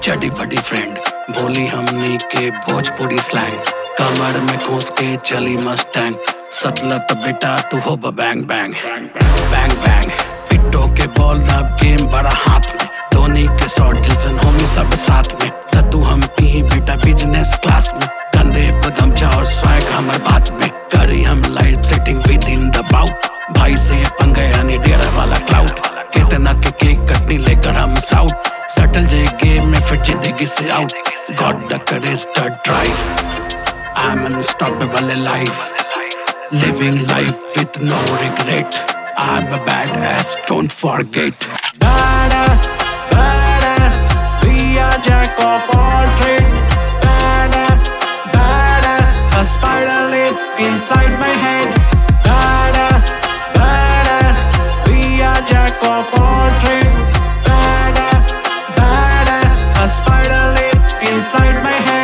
चडी बडी friend बोली हमनी के भोजपुरी स्लैंग कमर में कोस के चली मस्टैंग सतलत बेटा तू हो बैंग बैंग बैंग बैंग पिट्टो के बॉल अब गेम बड़ा हाथ में धोनी के शॉट जैसन होमी सब साथ में सतू हम पी बेटा बिजनेस क्लास में कंधे पे गमछा और स्वैग हमर बात में करी हम live setting with in the बाउट भाई से पंगे यानी डेरा वाला क्लाउड कितना के केक कटनी लेकर हम साउट सटल जे गेम में फिर जिंदगी से out got the courage the drive I'm unstoppable life living life with no regret I'm a badass don't forget Badass, badass, we are jack of all trades. Badass, badass, a spider lit inside my head. Badass, badass, we are jack of all trades. Badass, badass, a spider lit inside my head.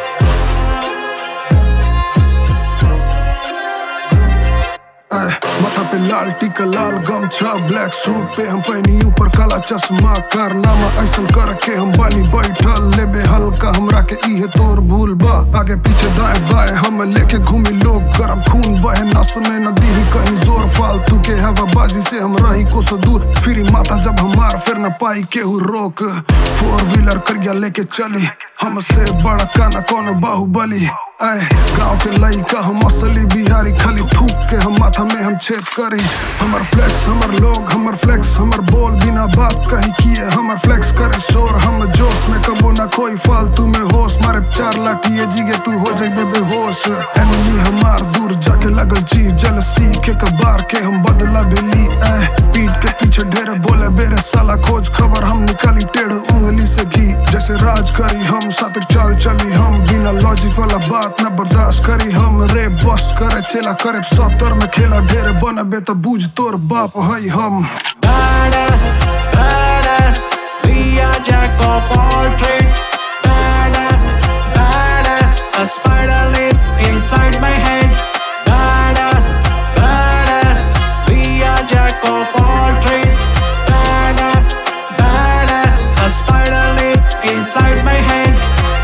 ऐ, माथा पे लाल टीका लाल गमछा black suit पे हम पहनी ऊपर काला चश्मा कारनामा ऐसन करके हम बानी बैठल लेबे हल्का हमरा के इहे तोर भूल बा आगे पीछे दाएं बाएं हम लेके घूमी लोग गरम खून बहे नस में नदी ही कहीं जोर फालतू के हवाबाजी से हम रही को सो दूर फिर माथा जब हमार फिर न पाई केहू रोक फोर व्हीलर करिया लेके चली हमसे बड़ा काना कौन बाहुबली ऐ गांव के लइका हम असली बिहारी खाली थूक के हम माथा में हम छेद करी हमर फ्लेक्स हमर लोग हमर फ्लेक्स हमर बोल बिना बात कही किए हमर फ्लेक्स करे शोर हम जोश में कबो ना कोई फालतू में होश मारे चार लाठिए जिगे तू हो जाइबे बेहोश एनिमी हमार दूर जाके लगल जी जल सीखे कबार के हम बदला भेली ऐ पीठ के पीछे ढेर बोले बेरे साला खोज खबर हम निकाली टेढ़ उंगली से घी जैसे राज करी हम सातिर चाल चली हम बिना लॉजिक वाला बात न बर्दाश्त करी हम रे बस करे चेला करे सत्तर में खेला ढेर बनबे त बूझ तोर बाप हई हम Badass, badass, we are jack of all trades. Badass, badass, a spider lit inside my head. Badass, badass, we are jack of all trades. Badass, badass, a spider lit inside my head.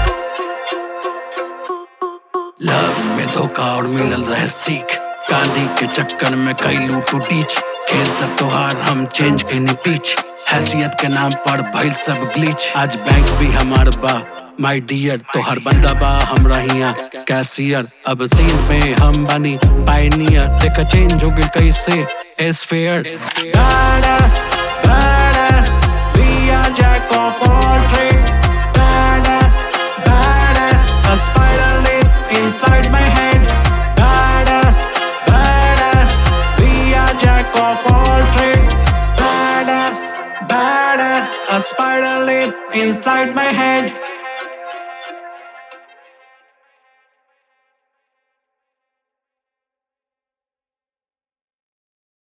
Love में धोखा और मिलल रहे सीख गांधी के चक्कर में कई लूटू टीच खेल सब तोहार हम चेंज के पीछ हैसियत के नाम पर भइल सब ग्लिच आज बैंक भी हमार बा माय डियर तोहर बंदा बा हमरा हिया कैशियर अब सीन में हम बनी पायनियर देखा चेंज हो गई कैसे एस फेयर Badass, badass, we are jack of all trades. Badass, badass, a spider lit inside my head. Badass, badass, we are jack of all trades. Badass, badass, a spider lit inside my head.